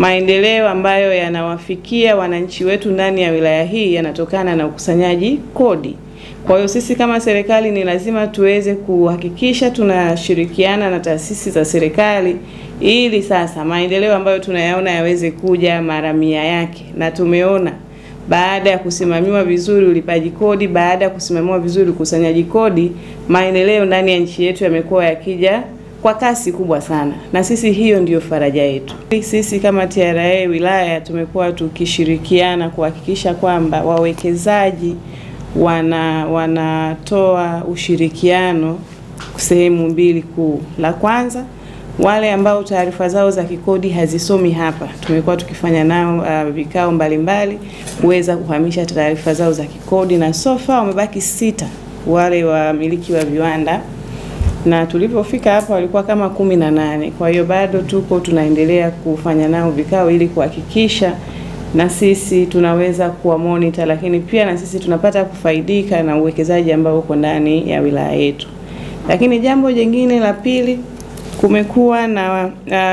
maendeleo ambayo yanawafikia wananchi wetu ndani ya wilaya hii yanatokana na ukusanyaji kodi. Kwa hiyo sisi kama serikali ni lazima tuweze kuhakikisha tunashirikiana na taasisi za serikali ili sasa maendeleo ambayo tunayaona yaweze kuja mara mia yake, na tumeona baada ya kusimamiwa vizuri ulipaji kodi, baada ya kusimamiwa vizuri ukusanyaji kodi, maendeleo ndani ya nchi yetu yamekuwa yakija kwa kasi kubwa sana, na sisi hiyo ndiyo faraja yetu. Sisi kama TRA wilaya tumekuwa tukishirikiana kuhakikisha kwamba wawekezaji wana wanatoa ushirikiano sehemu mbili kuu. La kwanza wale ambao taarifa zao za kikodi hazisomi hapa, tumekuwa tukifanya nao uh, vikao mbalimbali kuweza kuhamisha taarifa zao za kikodi, na sofa wamebaki sita wale wamiliki wa viwanda na tulipofika hapa walikuwa kama kumi na nane. Kwa hiyo bado tuko tunaendelea kufanya nao vikao ili kuhakikisha na sisi tunaweza kuwa monitor, lakini pia na sisi tunapata kufaidika na uwekezaji ambao uko ndani ya wilaya yetu. Lakini jambo jingine la pili, kumekuwa na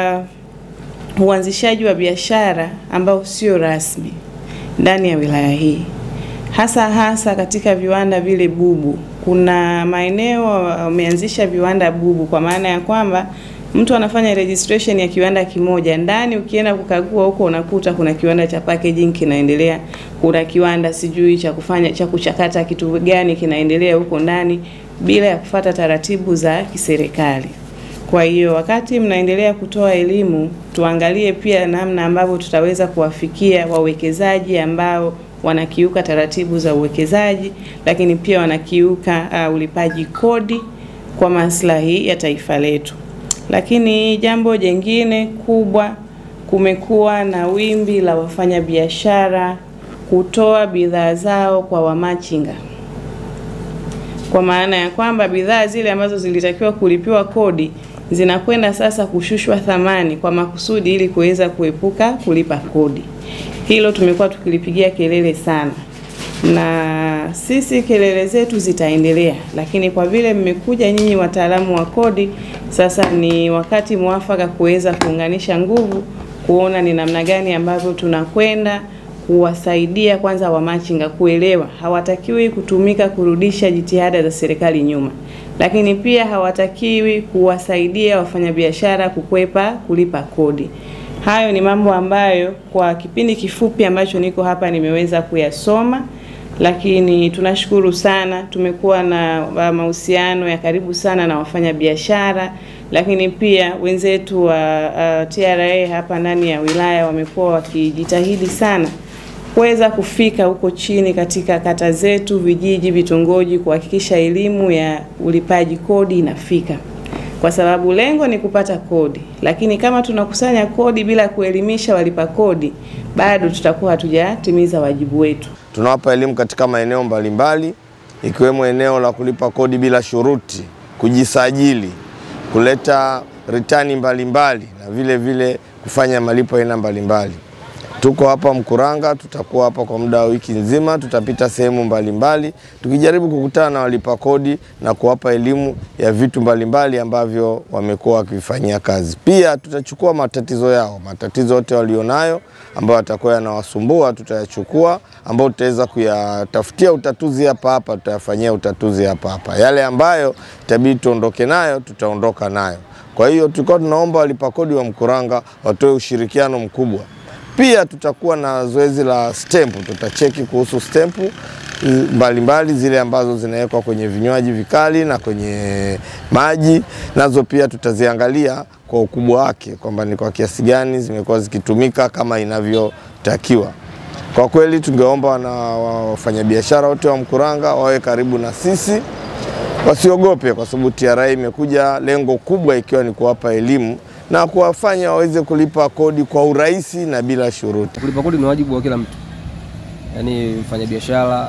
uh, uanzishaji wa biashara ambao sio rasmi ndani ya wilaya hii, hasa hasa katika viwanda vile bubu. Kuna maeneo wameanzisha viwanda bubu, kwa maana ya kwamba mtu anafanya registration ya kiwanda kimoja ndani, ukienda kukagua huko unakuta kuna kiwanda cha packaging kinaendelea, kuna kiwanda sijui cha kufanya cha kuchakata kitu gani kinaendelea huko ndani bila ya kufata taratibu za kiserikali. Kwa hiyo wakati mnaendelea kutoa elimu, tuangalie pia namna ambavyo tutaweza kuwafikia wawekezaji ambao wanakiuka taratibu za uwekezaji, lakini pia wanakiuka uh, ulipaji kodi kwa maslahi ya taifa letu. Lakini jambo jingine kubwa, kumekuwa na wimbi la wafanyabiashara kutoa bidhaa zao kwa wamachinga, kwa maana ya kwamba bidhaa zile ambazo zilitakiwa kulipiwa kodi zinakwenda sasa kushushwa thamani kwa makusudi ili kuweza kuepuka kulipa kodi. Hilo tumekuwa tukilipigia kelele sana, na sisi kelele zetu zitaendelea, lakini kwa vile mmekuja nyinyi wataalamu wa kodi, sasa ni wakati mwafaka kuweza kuunganisha nguvu, kuona ni namna gani ambavyo tunakwenda kuwasaidia kwanza wamachinga kuelewa hawatakiwi kutumika kurudisha jitihada za serikali nyuma, lakini pia hawatakiwi kuwasaidia wafanyabiashara kukwepa kulipa kodi. Hayo ni mambo ambayo kwa kipindi kifupi ambacho niko hapa nimeweza kuyasoma, lakini tunashukuru sana. Tumekuwa na mahusiano ya karibu sana na wafanyabiashara, lakini pia wenzetu wa uh, TRA hapa ndani ya wilaya wamekuwa wakijitahidi sana kuweza kufika huko chini katika kata zetu, vijiji, vitongoji, kuhakikisha elimu ya ulipaji kodi inafika kwa sababu lengo ni kupata kodi, lakini kama tunakusanya kodi bila kuelimisha walipa kodi, bado tutakuwa hatujatimiza wajibu wetu. Tunawapa elimu katika maeneo mbalimbali, ikiwemo eneo la kulipa kodi bila shuruti, kujisajili, kuleta ritani mbalimbali na vile vile kufanya malipo aina mbalimbali. Tuko hapa Mkuranga, tutakuwa hapa kwa muda wa wiki nzima, tutapita sehemu mbalimbali tukijaribu kukutana na walipa kodi na kuwapa elimu ya vitu mbalimbali ambavyo wamekuwa wakivifanyia kazi. Pia tutachukua matatizo yao, matatizo yote walionayo ambayo yatakuwa yanawasumbua tutayachukua, ambayo tutaweza kuyatafutia utatuzi hapa hapa, tutayafanyia utatuzi hapa hapa. Yale ambayo itabidi tuondoke nayo, tutaondoka nayo. Kwa hiyo tulikuwa tunaomba walipa kodi wa Mkuranga watoe ushirikiano mkubwa. Pia tutakuwa na zoezi la stempu, tutacheki kuhusu stempu mbalimbali zile ambazo zinawekwa kwenye vinywaji vikali na kwenye maji, nazo pia tutaziangalia kwa ukubwa wake kwamba ni kwa kiasi gani zimekuwa zikitumika kama inavyotakiwa. Kwa kweli tungeomba na wafanyabiashara wote wa Mkuranga wawe karibu na sisi, wasiogope, kwa sababu TRA imekuja lengo kubwa ikiwa ni kuwapa elimu na kuwafanya waweze kulipa kodi kwa urahisi na bila shuruti. Kulipa kodi ni wajibu wa kila mtu, yaani mfanyabiashara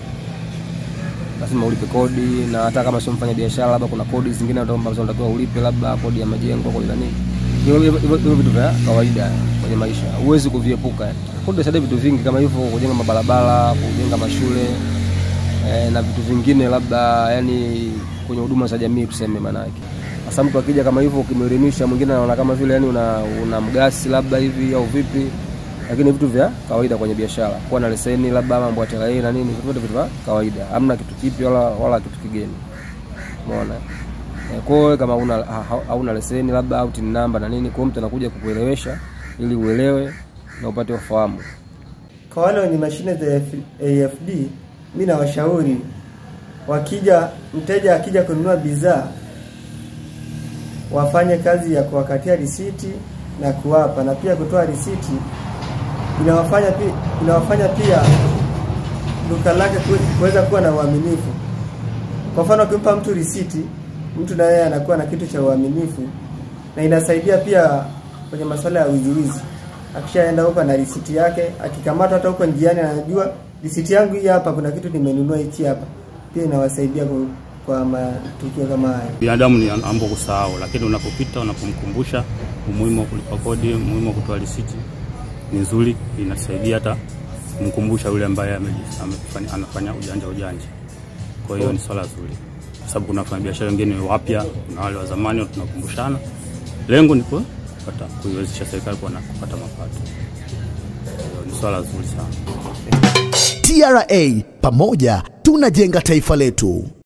lazima ulipe kodi, na hata kama sio mfanyabiashara, labda kuna kodi zingine ambazo unatakiwa ulipe, labda kodi ya majengo, kodi na nini. Hivyo vitu vya kawaida kwenye maisha huwezi kuviepuka. Kodi inasaidia vitu vingi kama hivyo, kujenga mabarabara, kujenga mashule e, na vitu vingine labda, yani kwenye huduma za jamii tuseme, maana yake Sasa mtu akija kama hivyo ukimwelimisha, mwingine anaona kama vile yani una, una mgasi labda hivi au vipi, lakini vitu vya kawaida kwenye biashara, kuwa na leseni labda mambo ya TRA na nini, vitu vyote vitu vya kawaida, hamna kitu kipi wala, wala kitu kigeni. Umeona? Eh, Kwa hiyo kama una ha- ha- hauna leseni labda au tin namba na nini, kwa hiyo mtu anakuja kukuelewesha ili uelewe na upate ufahamu. Kwa wale wenye mashine za AFD, mi nawashauri wakija, mteja akija kununua bidhaa wafanye kazi ya kuwakatia risiti na kuwapa, na pia kutoa risiti inawafanya pia, inawafanya pia duka lake kuwe- kuweza kuwa na uaminifu. Kwa mfano, ukimpa mtu risiti, mtu na yeye anakuwa na kitu cha uaminifu, na inasaidia pia kwenye masuala ya wiziwizi. Akishaenda huko na risiti yake, akikamatwa hata huko njiani, anajua risiti yangu hii hapa, kuna kitu nimenunua hichi hapa. Pia inawasaidia kwa, kwa matukio kama haya. Binadamu ni ambo kusahau, lakini unapopita unapomkumbusha umuhimu wa kulipa kodi, umuhimu wa kutoa risiti ni nzuri, inasaidia hata kumkumbusha yule ambaye ameji- amefanya- anafanya ujanja ujanja. Kwa hiyo ni swala zuri, kwa sababu kuna wafanyabiashara wengine wapya, kuna wale wa zamani, tunakumbushana. Lengo ni kupata kuiwezesha serikali kuwa na kupata mapato. Kwa hiyo ni swala zuri sana. TRA, pamoja tunajenga taifa letu.